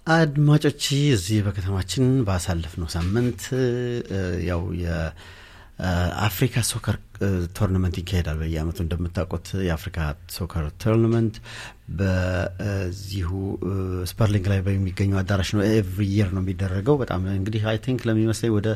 አድማጮች እዚህ በከተማችን ባሳለፍነው ሳምንት ያው የአፍሪካ ሶከር ቶርናመንት ይካሄዳል። በየአመቱ እንደምታውቁት የአፍሪካ ሶከር ቶርናመንት በዚሁ ስፐርሊንግ ላይ በሚገኘው አዳራሽ ነው። ኤቭሪ የር ነው የሚደረገው። በጣም እንግዲህ አይ ቲንክ ለሚመስለኝ ወደ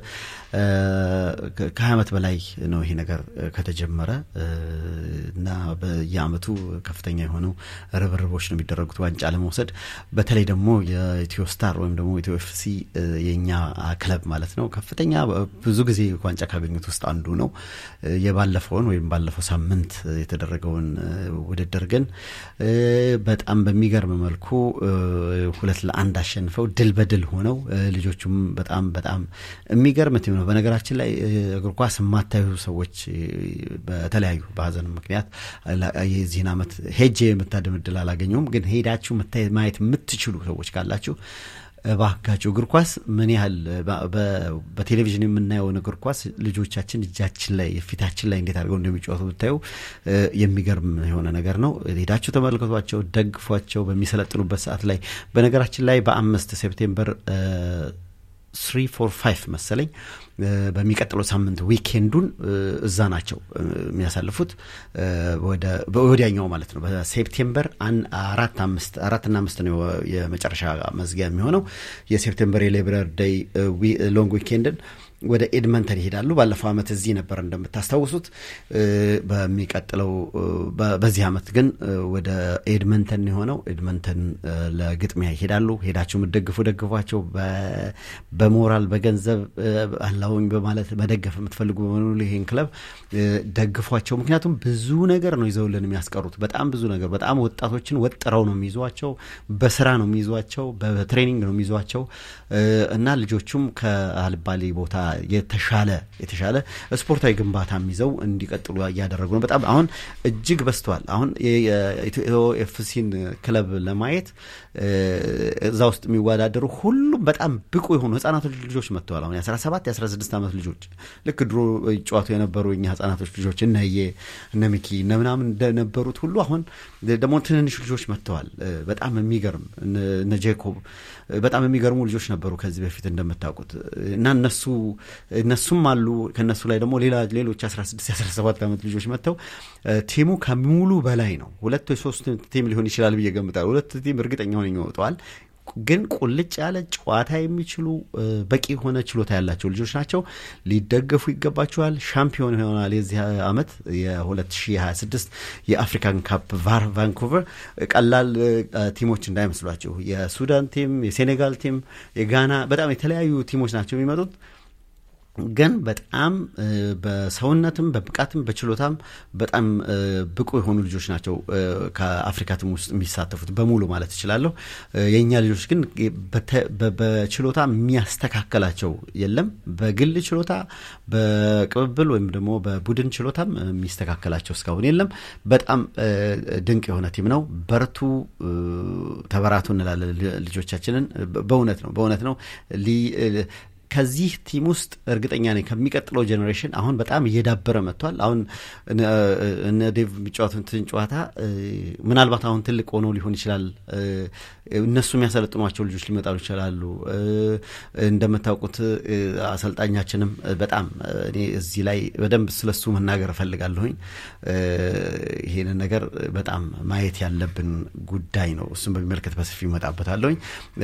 ከሀያ ዓመት በላይ ነው ይሄ ነገር ከተጀመረ እና በየአመቱ ከፍተኛ የሆኑ ርብርቦች ነው የሚደረጉት ዋንጫ ለመውሰድ። በተለይ ደግሞ የኢትዮ ስታር ወይም ደግሞ ኢትዮ ኤፍሲ የእኛ ክለብ ማለት ነው ከፍተኛ ብዙ ጊዜ ዋንጫ ካገኙት ውስጥ አንዱ ነው። የባለፈውን ወይም ባለፈው ሳምንት የተደረገውን ውድድር ግን በጣም በሚገርም መልኩ ሁለት ለአንድ አሸንፈው ድል በድል ሆነው ልጆቹም በጣም በጣም የሚገርም ቲም ነው። በነገራችን ላይ እግር ኳስ የማታዩ ሰዎች በተለያዩ በሀዘን ምክንያት የዚህን ዓመት ሄጄ የምታደም እድል አላገኘውም። ግን ሄዳችሁ ማየት የምትችሉ ሰዎች ካላችሁ እባካችሁ እግር ኳስ ምን ያህል በቴሌቪዥን የምናየውን እግር ኳስ ልጆቻችን እጃችን ላይ ፊታችን ላይ እንዴት አድርገው እንደሚጫወቱ ብታዩ የሚገርም የሆነ ነገር ነው። ሄዳችሁ ተመልከቷቸው፣ ደግፏቸው በሚሰለጥኑበት ሰዓት ላይ በነገራችን ላይ በአምስት ሴፕቴምበር ስሪ ፎር ፋይቭ መሰለኝ በሚቀጥለው ሳምንት ዊኬንዱን እዛ ናቸው የሚያሳልፉት ወዲያኛው ማለት ነው። በሴፕቴምበር አራት አምስት አራትና አምስት ነው የመጨረሻ መዝጊያ የሚሆነው የሴፕቴምበር የሌብረር ዴይ ሎንግ ዊኬንድን ወደ ኤድመንተን ይሄዳሉ። ባለፈው ዓመት እዚህ ነበር እንደምታስታውሱት። በሚቀጥለው በዚህ ዓመት ግን ወደ ኤድመንተን የሆነው ኤድመንተን ለግጥሚያ ይሄዳሉ። ሄዳችሁ የምትደግፉ ደግፏቸው። በሞራል በገንዘብ አላውኝ በማለት መደገፍ የምትፈልጉ በሙሉ ይሄን ክለብ ደግፏቸው። ምክንያቱም ብዙ ነገር ነው ይዘውልን የሚያስቀሩት። በጣም ብዙ ነገር፣ በጣም ወጣቶችን ወጥረው ነው የሚይዟቸው። በስራ ነው የሚይዟቸው፣ በትሬኒንግ ነው የሚይዟቸው እና ልጆቹም ከአልባሌ ቦታ የተሻለ የተሻለ ስፖርታዊ ግንባታ ይዘው እንዲቀጥሉ እያደረጉ ነው። በጣም አሁን እጅግ በዝተዋል። አሁን የኢትዮ ኤፍሲን ክለብ ለማየት እዛ ውስጥ የሚወዳደሩ ሁሉም በጣም ብቁ የሆኑ ህጻናቶች ልጆች መጥተዋል። አሁን የ17 የ16 ዓመት ልጆች ልክ ድሮ ይጫወቱ የነበሩ የኛ ህጻናቶች ልጆች እነየ እነ ሚኪ እነ ምናምን እንደነበሩት ሁሉ አሁን ደግሞ ትንንሽ ልጆች መጥተዋል። በጣም የሚገርም እነ ጄኮብ በጣም የሚገርሙ ልጆች ነበሩ ከዚህ በፊት እንደምታውቁት እና እነሱ እነሱም አሉ። ከእነሱ ላይ ደግሞ ሌላ ሌሎች 16 17 ዓመት ልጆች መጥተው ቲሙ ከሙሉ በላይ ነው። ሁለት ወይ ሶስት ቲም ሊሆን ይችላል ብዬ ገምታለሁ። ሁለት ቲም እርግጠኛ ሆነ ይወጠዋል። ግን ቁልጭ ያለ ጨዋታ የሚችሉ በቂ የሆነ ችሎታ ያላቸው ልጆች ናቸው። ሊደገፉ ይገባቸዋል። ሻምፒዮን ይሆናል የዚህ ዓመት የ2026 የአፍሪካን ካፕ ቫር ቫንኩቨር ቀላል ቲሞች እንዳይመስሏቸው። የሱዳን ቲም፣ የሴኔጋል ቲም፣ የጋና በጣም የተለያዩ ቲሞች ናቸው የሚመጡት ግን በጣም በሰውነትም በብቃትም በችሎታም በጣም ብቁ የሆኑ ልጆች ናቸው ከአፍሪካ ቲም ውስጥ የሚሳተፉት በሙሉ ማለት እችላለሁ። የእኛ ልጆች ግን በችሎታ የሚያስተካከላቸው የለም። በግል ችሎታ፣ በቅብብል ወይም ደግሞ በቡድን ችሎታም የሚስተካከላቸው እስካሁን የለም። በጣም ድንቅ የሆነ ቲም ነው። በርቱ፣ ተበራቱ እንላለን ልጆቻችንን። በእውነት ነው በእውነት ነው ከዚህ ቲም ውስጥ እርግጠኛ ነኝ ከሚቀጥለው ጄኔሬሽን አሁን በጣም እየዳበረ መጥቷል። አሁን እነ ዴቭ የሚጫወቱትን ጨዋታ ምናልባት አሁን ትልቅ ሆኖ ሊሆን ይችላል። እነሱ የሚያሰለጥኗቸው ልጆች ሊመጣሉ ይችላሉ። እንደምታውቁት አሰልጣኛችንም በጣም እኔ እዚህ ላይ በደንብ ስለሱ መናገር እፈልጋለሁኝ። ይሄንን ነገር በጣም ማየት ያለብን ጉዳይ ነው። እሱም በሚመለከት በሰፊ ይመጣበታለሁኝ።